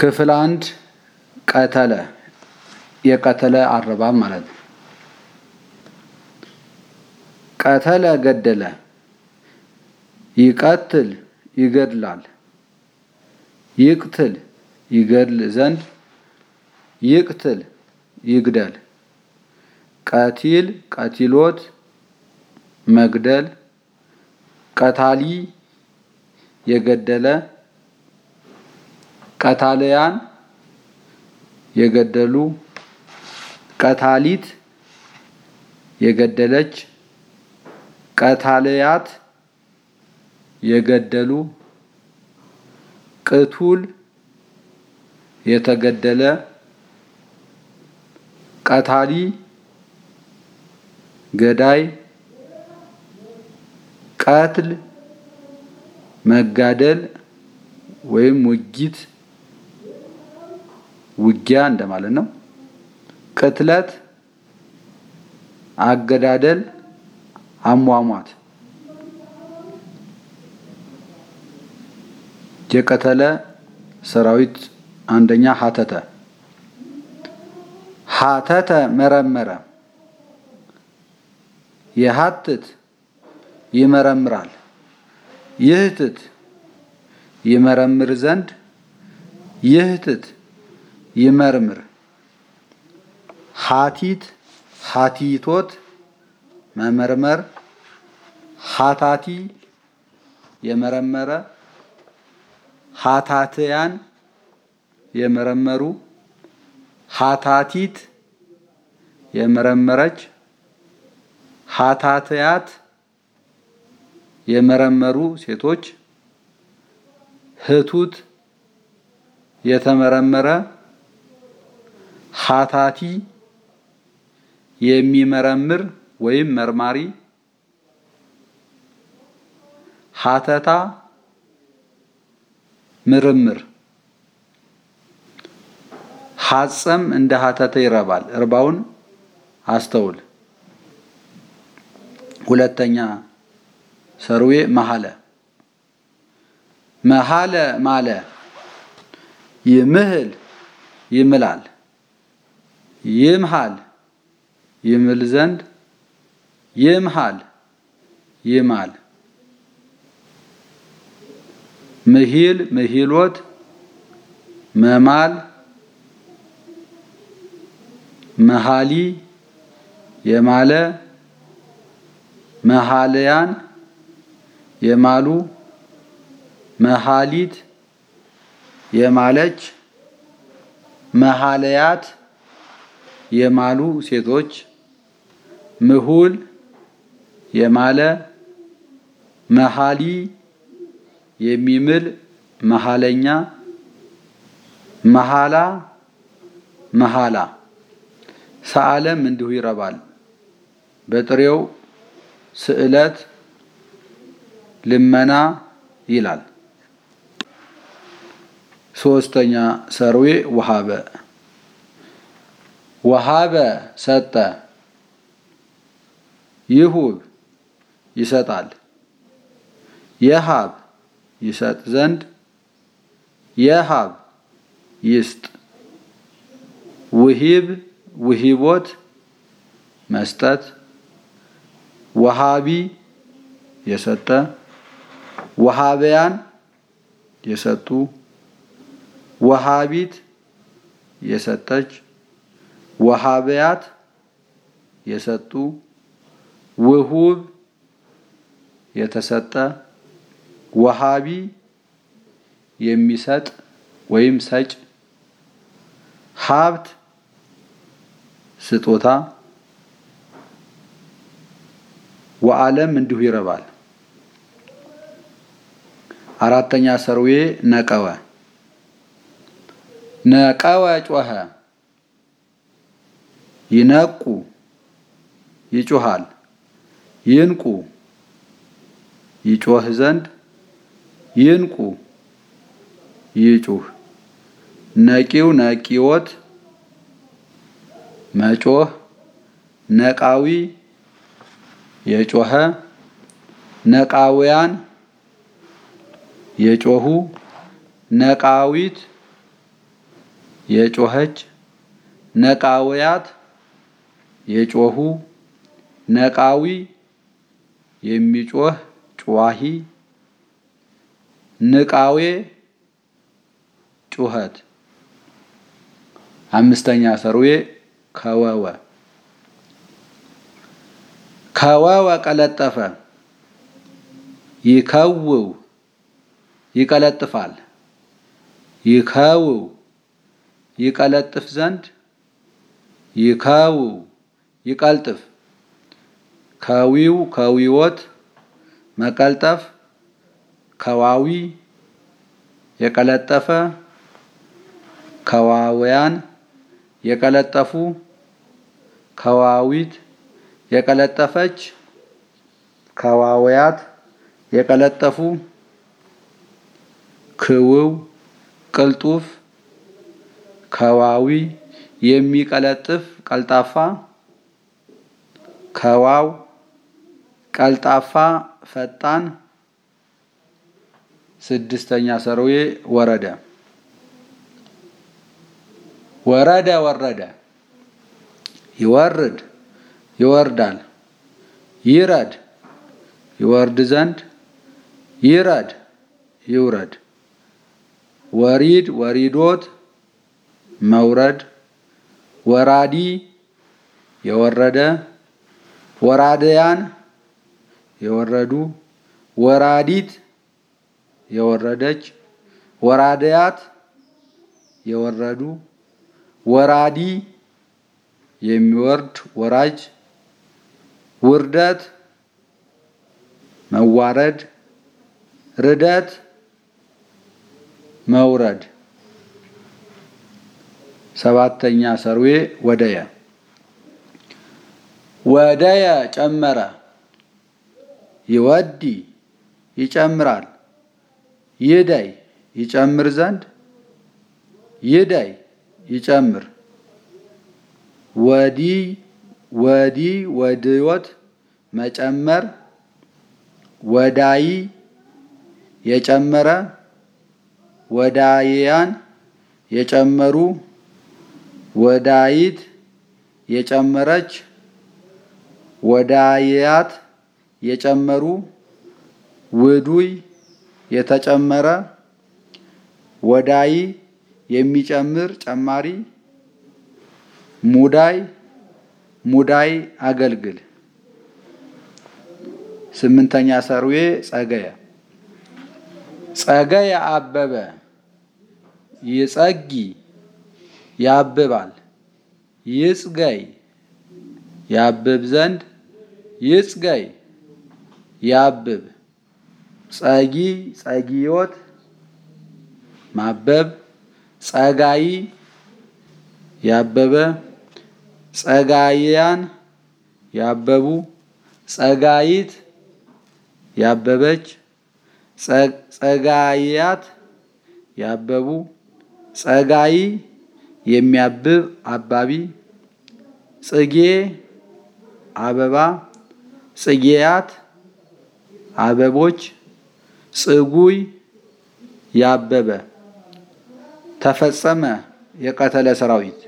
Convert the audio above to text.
ክፍል አንድ ቀተለ የቀተለ አረባብ ማለት ነው። ቀተለ ገደለ፣ ይቀትል ይገድላል፣ ይቅትል ይገድል ዘንድ፣ ይቅትል ይግደል፣ ቀቲል ቀቲሎት መግደል፣ ቀታሊ የገደለ፣ ቀታልያን የገደሉ፣ ቀታሊት የገደለች፣ ቀታልያት የገደሉ፣ ቅቱል የተገደለ፣ ቀታሊ ገዳይ፣ ቀትል መጋደል ወይም ውጊት ውጊያ እንደማለት ነው። ቅትለት አገዳደል አሟሟት። የቀተለ ሰራዊት አንደኛ ሀተተ ሀተተ መረመረ የሀትት ይመረምራል ይህትት ይመረምር ዘንድ ይህትት ይመርምር ሀቲት ሀቲቶት መመርመር ሀታቲ የመረመረ ሀታትያን የመረመሩ ሀታቲት የመረመረች ሀታትያት የመረመሩ ሴቶች ህቱት የተመረመረ ሀታቲ የሚመረምር ወይም መርማሪ ሀተታ ምርምር ሀጸም እንደ ሀተተ ይረባል። እርባውን አስተውል። ሁለተኛ ሰርዌ መሀለ መሀለ ማለ ይምህል ይምላል ይምሃል ይምል ዘንድ ይምሃል ይማል ምሂል ምሂሎት መማል መሃሊ የማለ መሃልያን የማሉ መሃሊት የማለች መሃለያት የማሉ ሴቶች ምሁል የማለ መሃሊ የሚምል መሃለኛ መሃላ መሃላ ሰዓለም እንዲሁ ይረባል። በጥሬው ስዕለት ልመና ይላል። ሶስተኛ ሰርዌ ወሃበ ወሃበ ሰጠ ይሁብ ይሰጣል የሃብ ይሰጥ ዘንድ የሃብ ይስጥ ውሂብ ውሂቦት መስጠት ወሃቢ የሰጠ ወሃበያን የሰጡ ወሃቢት የሰጠች ወሃበያት የሰጡ ውሁብ የተሰጠ ወሃቢ የሚሰጥ ወይም ሰጭ ሀብት ስጦታ ወዓለም እንዲሁ ይረባል። አራተኛ ሰርዌ ነቀወ ነቀወ ጮኸ ይነቁ ይጮሃል ይንቁ ይጮህ ዘንድ ይንቁ ይጩህ ነቂው ነቂዎት መጮህ ነቃዊ የጮኸ ነቃውያን የጮሁ ነቃዊት የጮኸች ነቃውያት የጮሁ ነቃዊ የሚጮህ ጩዋሂ ንቃዌ ጩኸት አምስተኛ ሰርዌ ከወወ ከወወ ቀለጠፈ ይከውው ይቀለጥፋል ይከውው ይቀለጥፍ ዘንድ ይከውው ይቀልጥፍ ከዊው ከዊዎት መቀልጠፍ ከዋዊ የቀለጠፈ ከዋውያን የቀለጠፉ ከዋዊት የቀለጠፈች ከዋውያት የቀለጠፉ ክውው ቅልጡፍ ከዋዊ የሚቀለጥፍ ቀልጣፋ ከዋው ቀልጣፋ ፈጣን ስድስተኛ ሰርዌ ወረደ ወረደ ወረደ ይወርድ ይወርዳል ይረድ ይወርድ ዘንድ ይረድ ይውረድ ወሪድ ወሪዶት መውረድ ወራዲ የወረደ ወራደያን የወረዱ ወራዲት የወረደች ወራደያት የወረዱ ወራዲ የሚወርድ ወራጅ ውርደት መዋረድ ርደት መውረድ ሰባተኛ ሰርዌ ወደየ ወደየ ጨመረ ይወዲ ይጨምራል ይደይ ይጨምር ዘንድ ይደይ ይጨምር ወዲ ወዲ ወድዮት መጨመር ወዳይ የጨመረ ወዳይያን የጨመሩ ወዳይት የጨመረች ወዳይያት የጨመሩ ውዱይ የተጨመረ ወዳይ የሚጨምር ጨማሪ ሙዳይ ሙዳይ አገልግል ስምንተኛ ሰርዌ ጸገየ ጸገየ አበበ ይጸጊ ያብባል ይጽገይ ያብብ ዘንድ ይጽገይ ያብብ ጸጊ ጸጊዮት ማበብ ጸጋይ ያበበ ጸጋይያን ያበቡ ጸጋይት ያበበች ጸጋይያት ያበቡ ጸጋይ የሚያብብ አባቢ ጽጌ አበባ ጽጌያት አበቦች ጽጉይ ያበበ ተፈጸመ የቀተለ ሰራዊት